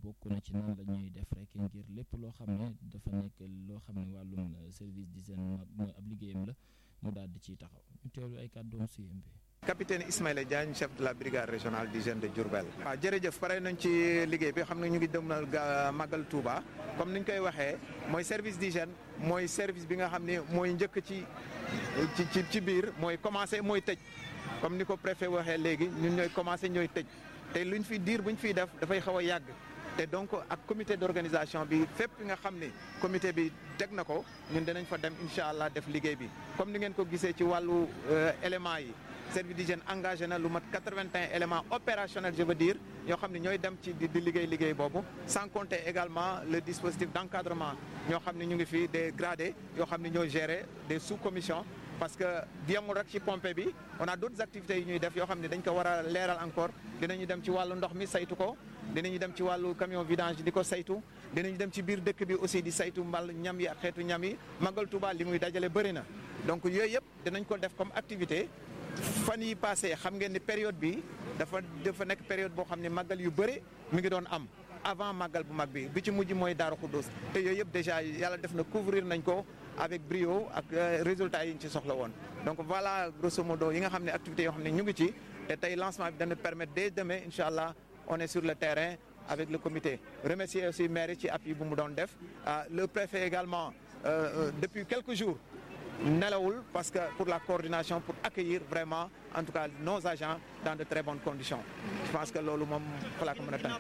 bokk na ci nan la ñuy def rek ngir lépp loo xam ne dafa nekk loo xam ne wàllum service d'hygiène mooy ab liggéeyam la mu daal di ciy taxaw ñu teewlu ay kàddoom CMP. capitaine Ismaïla Diagne chef de la brigade régionale d'hygiène de Diourbel. waaw jërëjëf pare nañ ci liggéey bi xam ne ñu ngi demal ga màggal Touba comme ni ñu koy waxee mooy service d'hygiène mooy service bi nga xam ne mooy njëkk ci ci ci biir mooy commencé mooy tëj comme ni ko préfet waxee léegi ñun ñooy commencé ñooy tëj te luñ fi diir buñ fiy def dafay xaw a yàgg. te donc ak comité d'organisation bi fépp nga xam ne comité bi teg na ko ñun dinañ fa dem incha allah def liggéey bi comme ni ngeen ko gisee ci wàllu éléments yi service d'hygiène engagé na lu mat 81 éléments opérationnels je veux dire ñoo xam ne ñooy dem ci di liggéey liggéey boobu sans compter également le dispositif d'encadrement ñoo xam ne ñu ngi fi des gradés yoo xam ne ñooy gérer des sous-commissions parce que yemul rek ci pompe bi on a d'autres activités yu ñuy def yoo xam ne dañ ko war a leeral encore dinañu dem ci wàllu ndox mi saytu ko dinañu dem ci wàllu camion vidange di ko saytu dinañu dem ci biir dëkk bi aussi di saytu mbal ñam yi ak xeetu ñam yi Magal Touba li muy dajale bëri na donc yooyu yëpp dinañ ko def comme activité fan yi passé xam ngeen ni période bi dafa dafa nekk période boo xam ne màggal yu bëri mi ngi doon am avant màggal bu mag bi bi ci mujj mooy Daaru Xuddus te yooyu yëpp déjà yàlla def na couvrir nañ ko avec brio ak résultats yi ñu ci soxla woon donc voilà grosso modo yi nga xam ne activités yoo xam ne ñu ngi ci te tey lancement bi dana permettre dès demain incha allah on est sur le terrain avec le comité remercier aussi maire ci appui bu mu doon def le préfet également euh, depuis quelques jours nelawul parce que pour la coordination pour accueillir vraiment en tout cas nos agents dans de très bonnes conditions je pense que loolu moom xalaa ko mën a tànn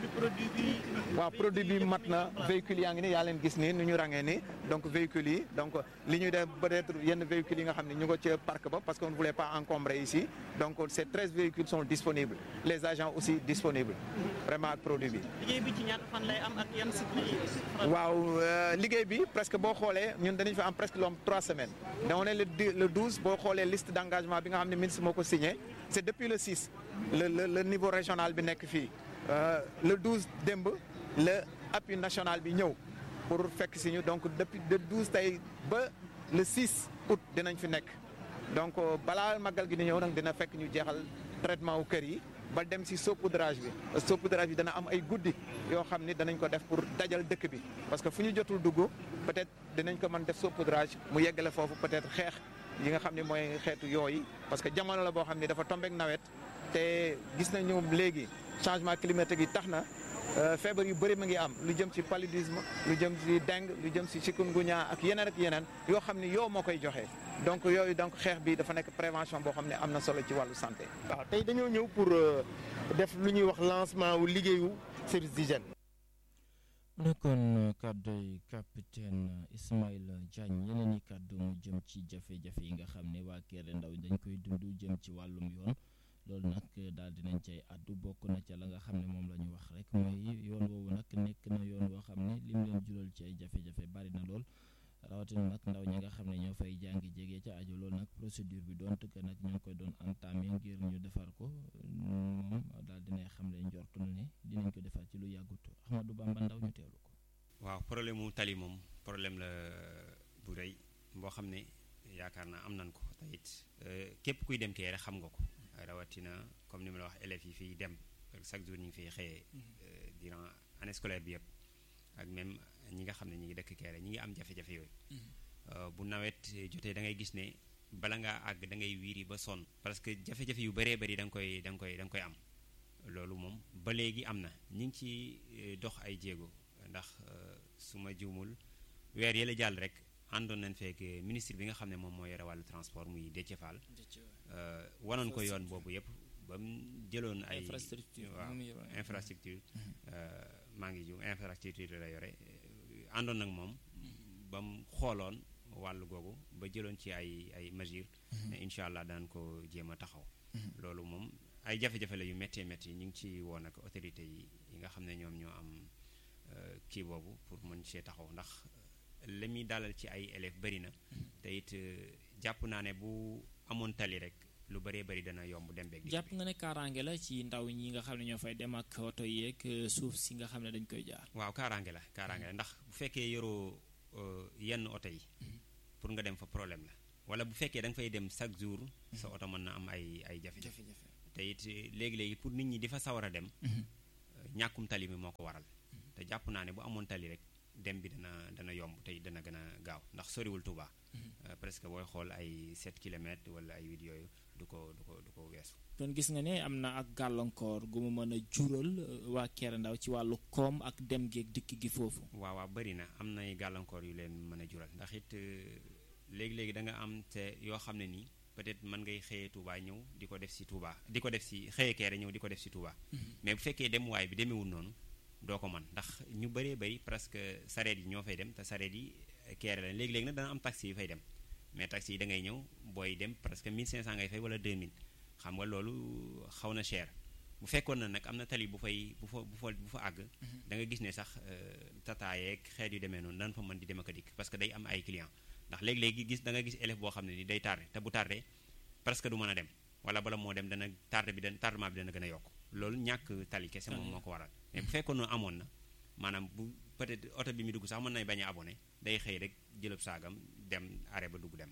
waaw produit bi mat na véhicules yaa ngi ni yaa leen gis nii nu ñu rangee nii donc véhicules yi donc li ñuy def peut-être yenn véhicules yi nga xam ne ñu ngo ci parc ba parce qu'on ne voulait pas encombrer ici donc ces treize véhicules sont disponibles les agents aussi disponibles vraiment ak produit bi liggéey bi ci ñaata fan lay am ak yan cycle waaw liggéey bi presque boo xoolee ñun danañ fa am presque lu am trois semaines donc on est le le douze boo xoolee liste d'engagement bi nga xam ne ministre moo ko signé c'est depuis le six le le le niveau régional bi nekk fii le douze démb le appui national bi ñëw pour fekk si ñu donc depuis le douze tey ba le six août dinañ fi nekk donc balaa màggal gi di ñëw nag dina fekk ñu jeexal traitement wu kër yi ba dem si saupoudrage bi saupoudrage bi dana am ay guddi yoo xam ni danañ ko def pour dajal dëkk bi parce que fu ñu jotul dugg peut-être dinañ ko mën def saupoudrage mu yeggale foofu peut-être xeex yi nga xam ne mooy xeetu yooyu parce que jamono la boo xam ne dafa tombeek nawet te gis nañu léegi changement climatique yi tax na feebar yu bëri ma ngi am lu jëm ci paludisme lu jëm ci dengue lu jëm ci chikungunya ak yeneen ak yeneen yoo xam ne yow moo koy joxe donc yooyu donc xeex bi dafa nekk prévention boo xam ne am na solo ci wàllu santé. waaw tey dañoo ñëw pour def lu ñuy wax lancement wu liggéeyu service d'hygiène. mu nekkoon kàddu yi capitaine Ismaïla Diagne yeneen i kàddu mu jëm ci jafe-jafe yi nga xam ne waa Kéré Ndaw dañ koy dund jëm ci wàllum yoon. loolu nag daal dinañ cay àddu bokk na ca la nga xam ne moom la ñu wax rek mooy yoon woowu nag nekk na yoon woo xam ne lim leen jural ci ay jafe-jafe bari na lool rawatina nag ndaw ñi nga xam ne ñoo fay jàngi jege ca aju loolu nag procédure bi doon tëkk nag ñu ngi koy doon entamé ngir ñu defar ko moom daal dinay xam ne njortu na ne dinañ ko defar ci lu yàggut Ahmadou Bamba Ndaw ñu teewlu ko. waaw problème mu tali moom problème la bu rëy boo xam ne yaakaar naa am nañ ko te it képp kuy dem Kéré xam nga ko. rawatina comme ni ma la wax élèves yi fiy dem chaque jour ñu ngi fiy xëyee durant année scolaire bi yëpp ak même ñi nga xam ne ñi ngi dëkk Kéré ñi ngi am jafe-jafe yooyu bu nawet jotee da ngay gis ne bala ngaa àgg da ngay wiiri ba sonn parce que jafe-jafe yu bëree bëri da nga koy da nga koy da nga koy am loolu moom ba léegi am na ñi ngi ci dox ay jéego ndax su ma juumul weer yële jàll rek àndoon nañ fekk ministre bi nga xam ne moom moo yore wàllu transport muy Déthié Fall wanoon ko yoon boobu yëpp ba mu jëloon ay waaw infrastructure maa ngi ju infrastructure la yore àndoon nag moom ba mu xooloon wàllu googu ba jëloon ci ay ay mesures incha allah daan ko jéem a taxaw loolu moom ay jafe-jafe la yu méttee métti ñu ngi ci woon ak autorité yi yi nga xam ne ñoom ñoo am kii boobu pour mën see taxaw ndax li muy dalal ci ay élèves bëri na te it jàpp naa ne bu amoon tali rek lu bëree bëri dana yomb dem beeg. jàpp nga ne kaaraange la ci ndaw ñi nga xam ne ñoo fay dem ak oto yeeg suuf si nga xam ne dañ koy jaar. waaw kaaraange la kaaraange la ndax bu fekkee yoroo yenn oto yi pour nga dem fa problème la wala bu fekkee da nga fay dem chaque jour sa oto mën na am ay ay jafe-jafe te it léegi-léegi pour nit ñi di fa sawar a dem ñàkkum tali bi moo ko waral te jàpp naa ne bu amoon tali rek dem bi dana dana yomb tey dana gën a gaaw ndax soriwul Touba presque booy xool ay 7 kilomètres wala ay 8 yooyu du ko du ko du ko weesu. kon gis nga ne am na ak gàllankoor gu mu mën a jural waa Kéré Ndaw ci wàllu koom ak dem geeg dikk gi foofu. waaw waaw bëri na am nay gàllankoor yu leen mën a jural ndax it léegi-léegi da nga am te yoo xam ne nii peut-être mën ngay xëyee Touba ñëw di ko def si Touba di ko def si xëyee Kéré ñëw di ko def si Touba. mais bu fekkee dem waay bi demeewul noonu doo ko mën ndax ñu bëree bëri presque sareet yi ñoo fay dem te sareet yi Kéré la léegi-léegi nag dana am taxi yu fay dem mais taxi yi da ngay ñëw booy dem presque 1500 ngay fay wala 2000 xam nga loolu xaw na cher bu fekkoon na nag am na tali bu fay bu fa bu fa bu fa àgg. da nga gis ne sax tata yeeg xeet yu demee noonu daan fa mën di dem ak a dikk parce que day am ay clients ndax léegi-léegi gis da nga gis élève boo xam ne ni day tardé te bu tardé presque du mën a dem wala bala moo dem dana tardé bi dana tardement bi dana gën a yokk loolu ñàkk tali kese moom moo ko waral mais bu fekkoon na amoon na maanaam bu peut-être oto bi mu dugg sax mën nay bañ a abonné day xëy rek jëlëb saagam dem arrêt ba dugg dem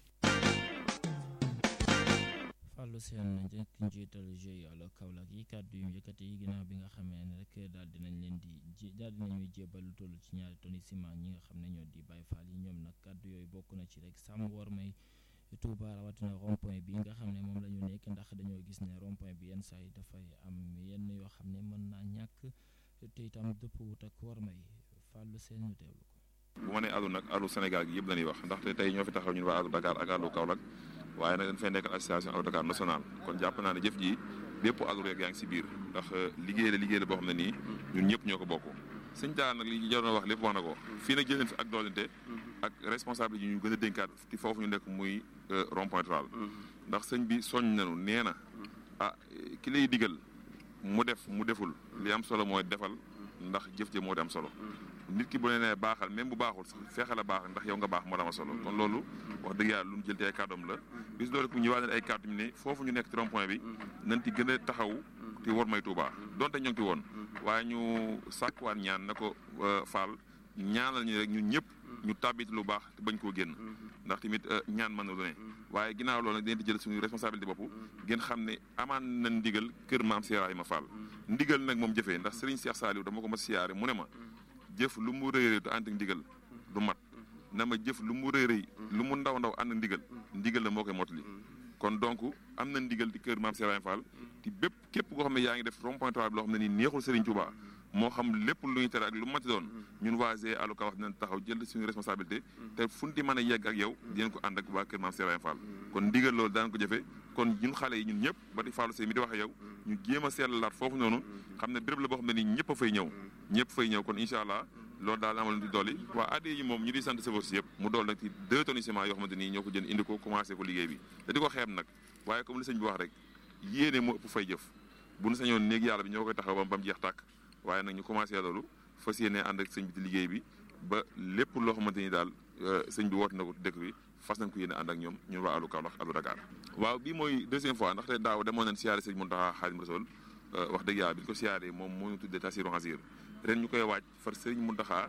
Fallou Sène njëkk njiital GIE la Kaolack yi kàddu yu yëkkati yi ginnaaw bi nga xamee ne rek daal dinañ leen di ji daal dinañuy jébal lu toll ci ñaari tonni ciment ñi nga xam ne ñoo di Baye Fall yi ñoom nag kàddu yooyu bokk na ci rek sàmm war may Touba rawatina rond point bi nga xam ne moom la ñu nekk ndax dañoo gis ne rond point bi yenn saa yi dafay am yenn yoo xam ne mën naa ñàkk te itam dëpp wut ak war may Fallou Sène ñu teewlu ko. bu ma nee àllu nag àllu Sénégal gi yëpp la ñuy wax ndaxte tey ñoo fi taxaw ñun waa àllu Dakar ak àllu Kaolack waaye nag dañ fay nekk association àllu Dakar national kon jàpp naa ne jëf ji bépp àllu rek yaa ngi si biir ndax liggéey la liggéey la boo xam ne nii ñun ñëpp ñoo ko bokk sëñ Talla nag li ñu jaroon wax lépp wax na ko fii nag jëleen fi ak doolente ak responsable yi ñu gën a dénkaat ci foofu ñu nekk muy rond point rural ndax sëñ bi soññ nañu nee na ah ki lay digal mu def mu deful li am solo mooy defal ndax jëf ji moo di am solo nit ki bu ne nee baaxal même bu baaxul sax fexe la baax ndax yow nga baax moo dama solo kon loolu wax dëgg yàlla lu ñu jël te ay kàddoom la bis loolu ku ñëwaat ay kàddu ne foofu ñu nekk ci rond point bi nañ ci gën a taxaw te war may Tuubaa donte ñoo ngi ci woon waaye ñu sàkkuwaat ñaan na ko faal ñaanal ñu rek ñun ñëpp ñu tàbbit lu baax te bañ koo génn ndax tamit ñaan mën na lu ne waaye ginnaaw loolu nag dañ di jël suñu responsabilité bopp ngeen xam ne amaan na ndigal kër maam Cheikh Ibrahima Fall ndigal nag moom jëfee ndax Serigne Cheikh Saliou dama ko ma siyaare mu ne ma jëf lu mu rëy rëy du ànd ak ndigal du mat na ma jëf lu mu rëy rëy lu mu ndaw ndaw ànd ak ndigal ndigal la moo koy mottali kon donc am na ndigal di kër maam Cheikh Ibrahima Fall te bépp képp koo xam ne yaa ngi def rond point bi loo xam ne nii neexul Serigne Touba moo xam lépp lu ñu tere ak lu mati doon ñun waa GIE àllu Kaolack dinañ taxaw jël suñu responsabilité te fu ñu di mën a yegg ak yow dinañ ko ànd ak waa kër maam Cheikh Ibrahima Fall kon ndigal loolu daan ko jëfe kon ñun xale yi ñun ñëpp ba di Fallou Seye mi di wax ak yow ñu jéem a seetlaat foofu noonu xam ne béréb la boo xam ne nii ñëpp a fay ñëw ñëpp fay ñëw kon incha allah loolu daal amal di dolli waa adde yi moom ñu di sant chauffeur si yëpp mu dool nag ci deux tonnes ciment yoo xamante nii ñoo ko jënd indi ko commencé ko liggéey bi te di ko xeeb nag waaye comme li sëñ bi wax rek yéene moo ëpp fay jëf bu ñu sañoon néeg yàlla bi ñoo koy taxaw ba mu jeex tàkk waaye nag ñu commencé loolu fas yéene ànd ak sëñ bi di liggéey bi ba lépp loo xamante ni daal sëñ bi woote na ko dëkk bi fas nañ ko yéene ànd ak ñoom ñun waa àllu Kaolack àllu Dakar waaw bii mooy deuxième fois ndaxte daaw demoon nañ siyaare sëñ Mountakha Xaadimu Rasuul wax dëgg yàlla bi ñu ko siyaaree moom moo ñu tuddee Tasiru Xasir ren ñu koy waaj far sëriñ Mountakha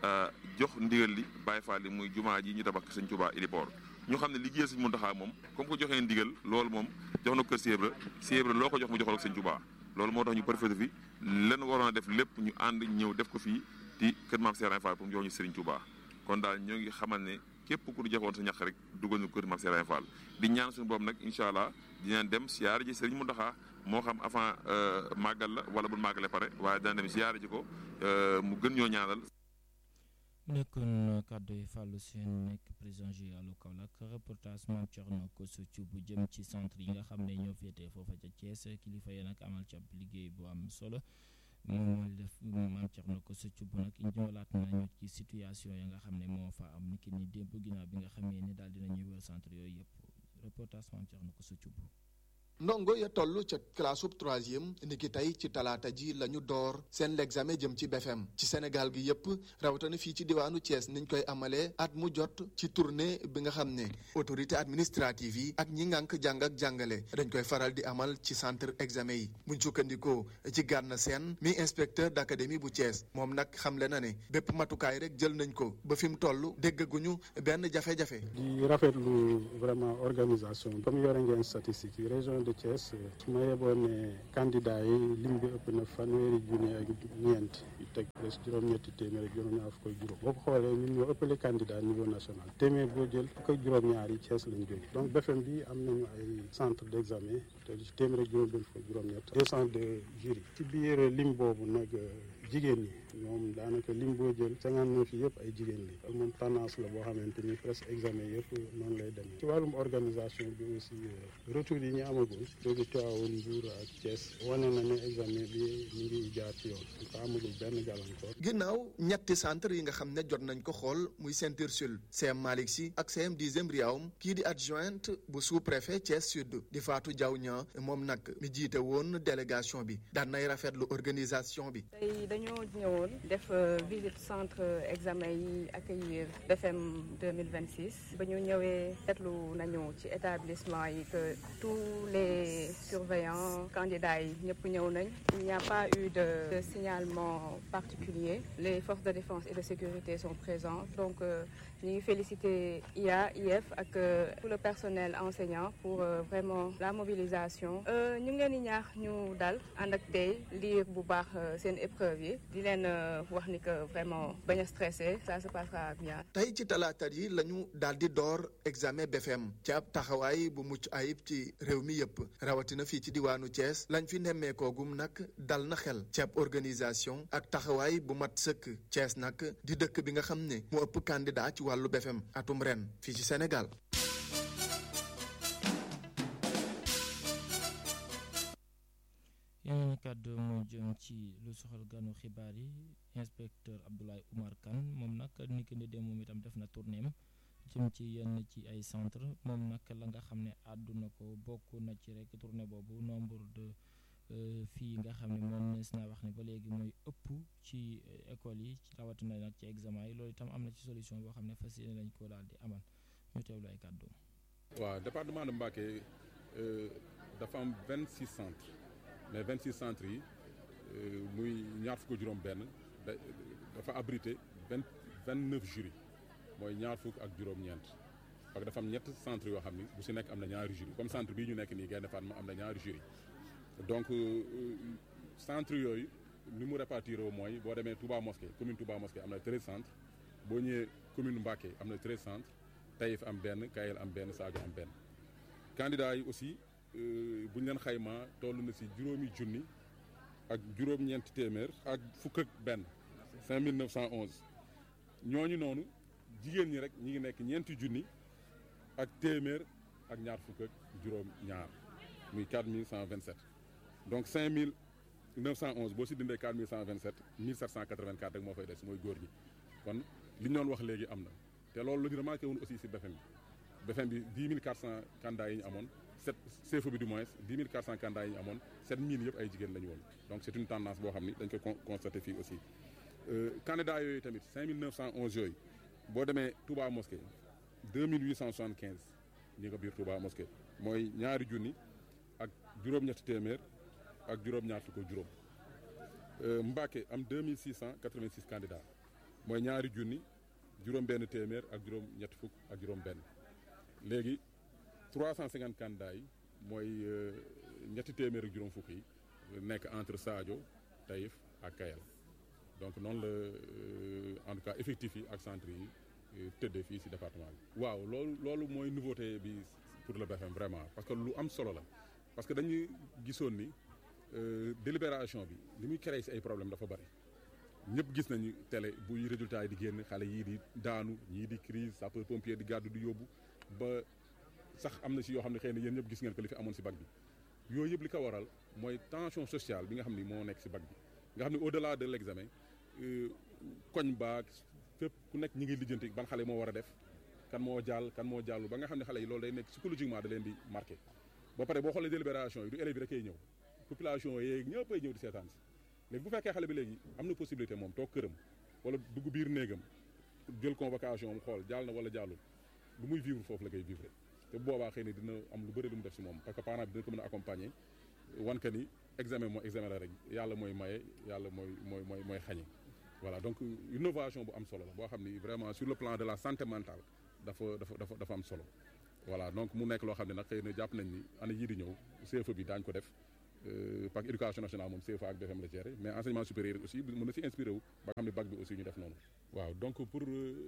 jox ndigal li Baye Fall li muy jumaa ji ñu tabax sëñ Touba Ilipor ñu xam ne liggéeyal sëñ Mountakha moom comme ko joxee ndigal loolu moom jox na ko kër Siebra Siebra loo ko jox mu joxal ko sëñ Touba loolu moo tax ñu profité fi lan waroon a def lépp ñu ànd ñëw def ko fii ci kër maam Serigne Fall pour mu jox ñu Serigne Touba kon daal ñoo ngi xamal ne képp ku ñu joxoon sa ñax rek dugal ñu kër maam Serigne Fall di ñaan suñu boobu nag incha allah dinañ dem siyaare ji Serigne Mountakha moo xam avant màggal la wala bu màggale pare waaye dina dem siyaare ji ko mu gën ñoo ñaanal. mu nekkoon kàddu yi Fallou Sène nekk président GIE àllu Kaolack reportage Mame Thierno Kosso bu jëm ci centre yi nga xam ne ñoo féetee foofa ca Thiès kilifa yi nag amal ci ab liggéey bu am solo moom mooy def Mame Thierno Kosso bu nag ñëwalaat nañu ci situation ya nga xam ne moo fa am niki ni démb ginnaaw bi nga xamee ne daal dinañuy wër centre yooyu yëpp reportage Mame Thierno Kosso bu ndongo ya toll ca classe ub troisième niki tey ci talaata ji la ñu door seen l'examen jëm ci BFM ci Sénégal gi yépp rawatina fii ci diwaanu Thiès niñ koy amalee at mu jot ci tournée bi nga xam ne autorité administrative yi ak ñi ngànk jàng ak jàngale dañ koy faral di amal ci centre examen yi buñ sukkandikoo ci Gana Sène mi inspecteur d'académie bu Thiès moom nag xamle na ne bépp matukaay rek jël nañ ko ba fi mu toll déggaguñu benn jafe-jafe. di rafetlu vraiment organisation comme yore ngeen statistique yi région de de Thiès su ma yeboon ne candidat yi lim bi ëpp na fanweeri junni ak ñeent yu teg presque juróom-ñetti téeméer ak juróom-ñaar fukk ak juróom boo ko xoolee ñun ñoo ëppale candidat niveau national téeméer boo jël fukk ak juróom-ñaar yi Thiès lañ jóge donc BFM bi am nañu ay centre d' examen te ci téeméer ak juróom benn fukk ak juróom-ñett deux cent de jury ci biir lim boobu nag jigéen ñi ñoom daanaka lim boo jël cinquante neuf yi yëpp ay jigéen li ak moom tendance la boo xamante ni presque examen yëpp noonu lay demee ci wàllum organisation bi aussi retour yi ñu amagul jóge Tivaouane Mbour ak Thiès wane na ne examen bi ñu ngi jaar ci yoon ko amagul benn gàllankoor ginnaaw ñetti centre yi nga xam ne jot nañ ko xool muy Ceinture Sud CM Malick Sy ak CM dixième Riawam kii di adjointe bu sous préfet Thiès Sud di Fatou Diaw Niang moom nag mi jiite woon délégation bi daan nay rafetlu organisation bi tey dañoo ñëwoon def visite centre examen yi accueillir BFM 2026 ba ñu ñëwee seetlu nañu ci établissement yi que tous les surveillants candidats yi ñëpp ñëw nañ il n'y a pas eu de, de signalement particulier les forces de défense et de sécurité sont présentes donc ñu ngi féliciter IA IF ak tout le personnel enseignant pour vraiment la mobilisation ñu ngi leen di ñaax ñu dal ànd ak tey lire bu baax seen épreuve yi di leen wax ni que vraiment bañ a stressé ça se passera bien. tey ci talaata yi la ñu daal di door examen BFM ci ab taxawaay bu mucc ayib ci réew mi yëpp rawatina fii ci diwaanu Thiès lañ fi nemmeekoogum nag dal na xel ci ab organisation ak taxawaay bu mat sëkk Thiès nag di dëkk bi nga xam ne mu ëpp candidat ci wàllu BFM atum ren fii ci Sénégal. yeneen kàddu mu jëm ci lu soxal ganu xibaar yi inspecteur Abdoulaye Oumar Kane moom nag ni ki ne dem moom itam def na tournéem jëm ci yenn ci ay centre moom nag la nga xam ne àdduna ko bokk na ci rek tournée boobu nombre de fii nga xam ne moom nees naa wax ne ba léegi mooy ëpp ci école yi rawatina nag ci examen yi loolu itam am na ci solution boo xam ne fas yéene lañ ko daal di amal ñu teewlu ay kàddu waaw département de Mbacké dafa am vingt six centres mais 26 centres yi muy ñaar fukk juróom benn dafa abrité vingt vingt neuf jury mooy ñaar fukk ak juróom-ñeent parce que dafa am ñett centre yoo xam ni bu si nekk am na ñaari jury comme centre bii ñu nekk nii Gaïndé Fatma am na ñaari jury donc centre yooyu ni mu répartir mooy boo demee Touba Mosquée commune Touba Mosquée am na 13 centres boo ñëwee commune Mbacké am na 13 centres Taïf am benn Kayel am benn Sadio am benn candidats yi aussi bu ñu leen xaymaa toll na si juróomi junni ak juróom-ñeenti téeméer ak fukk ak benn 5911 ñooñu noonu jigéen ñi rek ñi ngi nekk ñeenti junni ak téeméer ak ñaar fukk ak juróom-ñaar muy 4127 donc 5911 boo si dindee 4127 1784 rek moo fay des mooy góor ñi kon li ñu doon wax léegi am na te loolu la ñu remarqué woon aussi si BFM bi BFM bi 10 400 candidats yi ñu amoon. sept CFEE bi du moins dix mille quatre cent candidats yi ñu amoon sept mille yëpp ay jigéen la ñu woon donc c' est une tendance boo xam ni dañ koy constaté fii aussi candidats yooyu tamit cinq mille neuf cent onze yooyu boo demee Touba Mosquée deux mille huit cent soixante quinze ñi nga biir Touba Mosquée mooy ñaari junni ak juróom-ñetti téeméer ak juróom-ñaar fukk ak juróom Mbacké am deux mille six cent quatre vingt six candidats mooy ñaari junni juróom-benn téeméer ak juróom-ñetti fukk ak juróom-benn léegi. 350 candidats yi mooy ñetti téeméer ak juróom fukk yi nekk entre Sadio Taïf ak Kayal donc noonu la en tout cas effectif yi ak centre yi tëddee fii ci département bi. waaw loolu loolu mooy nouveauté bi pour le BFM vraiment parce que lu am solo la parce que dañuy gisoon ni délibération bi li muy créé ci ay problème dafa bari ñëpp gis nañu télé buy résultat yi di génn xale yii di daanu ñii di crise sapeur pompier di gàddu di yóbbu ba. sax am na si yoo xam ne xëy na yéen ñëpp gis ngeen ko li fi amoon si bac bi yooyu yëpp li ko waral mooy tension sociale bi nga xam ni moo nekk si bac bi nga xam ne au delà de l' examen koñ baag fépp ku nekk ñi ngi lijjanti ban xale moo war a def kan moo jàll kan moo jàllu ba nga xam ne xale yi loolu day nekk psychologiquement da leen di marqué ba pare boo xoolee délibération yi du élèves yi rek ay ñëw population yeeg ñëpp ay ñëw di seetaan si léegi bu fekkee xale bi léegi am na possibilité moom toog këram wala dugg biir néegam jël convocation am xool jàll na wala jàllul lu muy vivre foofu la koy vivre te boobaa xëy na dina am lu bëri lu mu def si moom parce que parent bi dina ko mën a accompagner wan ka ni examen mooy examen la rek yàlla mooy maye yàlla mooy mooy mooy mooy xañe voilà donc innovation bu am solo la boo xam ni vraiment sur le plan de la santé mentale dafa dafa dafa dafa am solo voilà donc mu nekk loo xam ne nag xëy na jàpp nañ ni année yii di ñëw CFE bi daañu ko def parce que éducation nationale moom CFA ak BFM la géré mais enseignement supérieur aussi mën na si inspiré wu ba xam ne bac bi aussi ñu def noonu. waaw donc pour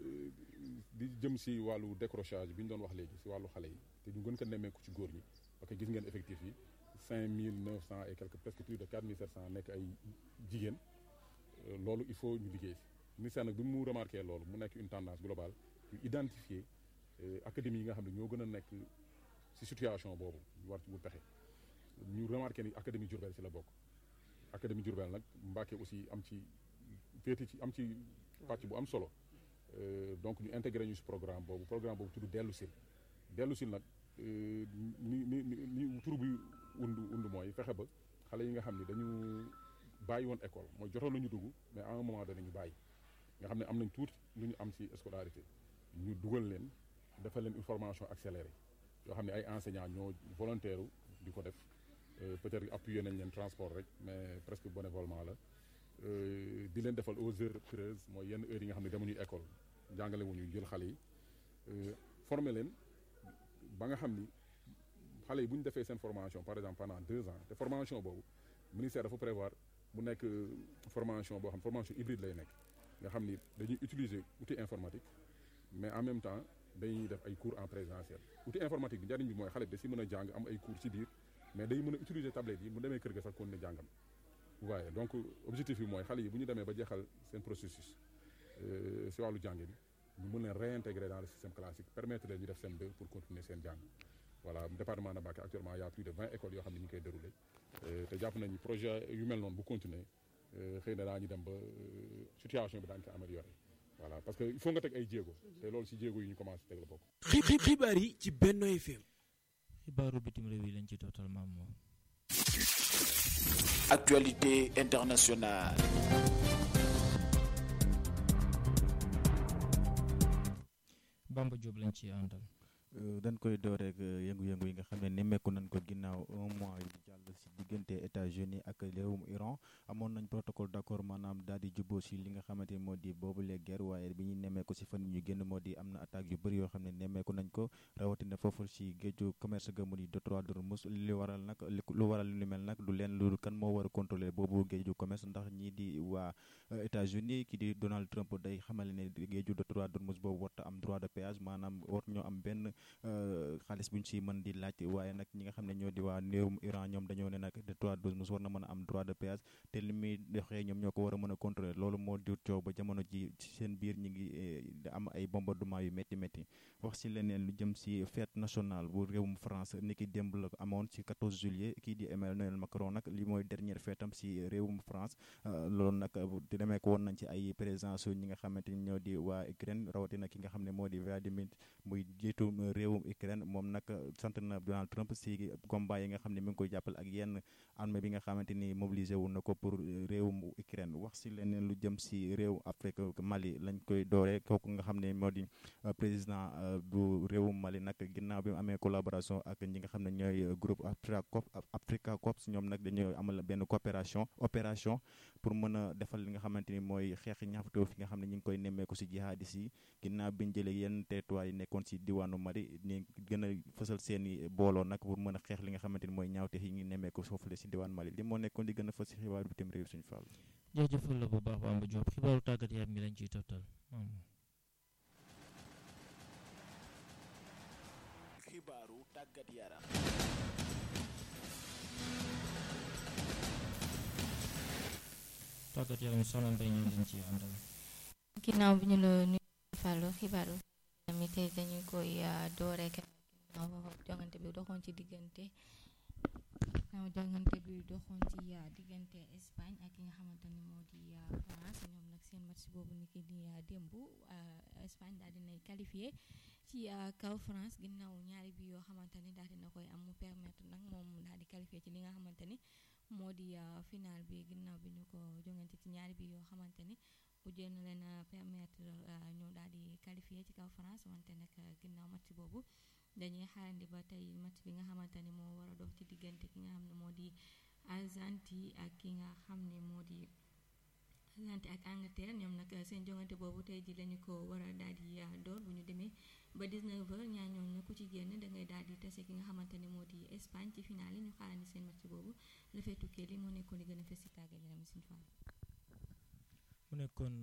di jëm si wàllu décrochage bi ñu doon wax léegi si wàllu xale yi te ñu gën ko nemmeeku ci góor ñi parce que gis ngeen effectif yi 5900 et quelques presque plus de 4700 nekk ay jigéen loolu il faut ñu liggéey si ministère nag bi mu remarqué loolu mu nekk une tendance globale ñu identifier académie yi nga xam ne ñoo gën a nekk si situation boobu ñu war ci bu pexe ñu remarqué ni académie Diourbel si la bokk académie Diourbel nag Mbacké aussi am ci féeti ci am ci pàcc bu am solo donc ñu intégré ñu si programme boobu programme boobu tudd dellu sil dellu sil nag ni ni ni tur bi undu undu mooy fexe ba xale yi nga xam ne dañu bàyyi woon école mooy jotoon nañu dugg mais à un moment donné ñu bàyyi nga xam ne am nañ tuuti lu ñu am si scolarité ñu dugal leen defal leen une formation accélérée yoo xam ne ay enseignants ñoo volontaire di ko def peut-être appuyé nañ leen transport rek mais presque bénévolement la di leen defal aux heures creuses mooy yenn heures yi nga xam ne demuñu école jàngale wuñu jël xale yi former leen ba nga xam ni xale yi bu ñu defee seen formation par exemple pendant deux ans te formation boobu ministère dafa prévoir mu nekk formation boo xam formation hybride lay nekk nga xam ni dañuy utiliser outil informatique mais en même temps dañuy def ay cours en présentiel outil informatique bi njariñ bi mooy xale bi da si mën a jàng am ay cours ci biir mais day mën a utiliser tablette yi mu demee kër ga sax kon ne jàngam waaye donc objectif bi mooy xale yi bu ñu demee ba jeexal seen processus si wàllu jàng bi ñu mën leen réintégrer dans le système classique permettre leen ñu def seen deux pour continuer seen jàng voilà département de Mbacké actuellement y a plus de vingt écoles yoo xam ne ñu ngi koy déroulé te jàpp nañu projet yu mel noonu bu continuer xëy na daañu dem ba situation bi daañu ko amélioré voilà parce que il faut nga teg ay jéego te loolu si jéego yi ñu commencé teg la bokk. xibaar yi ci Benno FM. xibaaru bitim réew yi lañ ci tootal maam moom. actualité internationale. Bamba Diop lañ ci àndal. dañ koy door rek yëngu-yëngu yi nga xam ne nemmeeku nañ ko ginnaaw un mois yu jàll si diggante États-Unis ak réewum Iran amoon nañ protocole d'accord maanaam daal di juboo si li nga xamante ni moo di boobule guerre waaye bi ñu nemmeeku si fan yi ñu génn moo di am na attaque yu bëri yoo xam ne nemmeeku nañ ko rawatina foofu si géeju commerce ga mu di détroit d'Ormuz li waral nag lu waral lu mel nag du leen lu kan moo war a contrôler boobu géeju commerce ndax ñii di waa États-Unis ki di Donald Trump day xamale ne géeju détroit d'Ormuz boobu warta am droit de péage maanaam war ñoo am benn xaalis bu ñu si mën di laaj waaye nag ñi nga xam ne ñoo di waa néewum Iran ñoom dañoo ne nag détroit d'Ormuz war na mën a am droit de péage te li muy doxee ñoom ñoo ko war a mën a contrôler loolu moo jur coow ba jamono ji ci seen biir ñi ngi am ay bombardement yu métti métti wax si leneen lu jëm si fête nationale bu réewum France ni ki démb la amoon ci 14 juillet kii di Emmanuel Macron nag li mooy dernière fête am si réewum France loolu nag di demee ko woon nañ ci ay présence ñi nga xamante ni ñoo di waa Ukraine rawatina ki nga xam ne moo di Vladimir muy jiitu réewum Ukraine moom nag sant na Donald Trump si combat yi nga xam ne mi ngi koy jàppal ak yenn armée bi nga xamante ni mobilisé wu na ko pour réewum Ukraine wax si leneen lu jëm si réew Afrique Mali lañ koy dooree kooku nga xam ne moo di président bu réewum Mali nag ginnaaw bi mu amee collaboration ak ñi nga xam ne ñooy groupe Africop Africa Corps ñoom nag dañoo amal benn coopération opération pour mën a defal li nga xamante ni mooy xeex ñaxtu fi nga xam ne ñu ngi koy nemmeeku si jihadis yi ginnaaw bi ñu jëlee yenn territoire yi nekkoon si diwaanu Mali ni gën a fësal seen i booloo nag pour mën a xeex li nga xamante ni mooy ñaawte yi ngi nemmeeku foofu la si diwaan Mali li moo nekkoon di gën a fës si xibaaru bitim réew suñu fàll jërëjëfal la bu baax Bamba Diop xibaaru tàggat yaram mi lañ ciy tottal xibaaru tàggat yaram tàggat yaram soxna Mbaye ñu lañ ciy àndal ginnaaw bi ñu la nuyu Fallou xibaaru tamit tey dañu koy dooree ginnaaw jongante bi doxoon ci diggante ginnaaw jongante bi doxoon ci diggante Espagne ak ki nga xamante ni moo di France ñoom nag seen match boobu ni ki di démb Espagne daal dinay qualifié ci kaw France ginnaaw ñaari bi yoo xamante ni daal dina koy am mu permettre nag moom daal di qualifié ci li nga xamante ni moo di final bi ginnaaw bi ñu ko jongante ci ñaari bi yoo xamante ni bu jël na leen permettre ñu daal di qualifié ci kaw France wante nag ginnaaw match boobu dañuy xaarandi ba tey match bi nga xamante ni moo war a dox ci diggante ki nga xam ne moo di Argentine ak ki nga xam ne moo di Argentine ak Angleterre ñoom nag seen jongante boobu tey ji lañu ko war a daal di door bu ñu demee ba 19h ñaar ñooñu ku ci génn da ngay daal di tase ki nga xamante ne moo di Espagne ci finale yi ñu xaarandi seen match boobu la fay tukkee li moo nekkoon li gën a fës ci tàggat yaram Sine Fall. mu nekkoon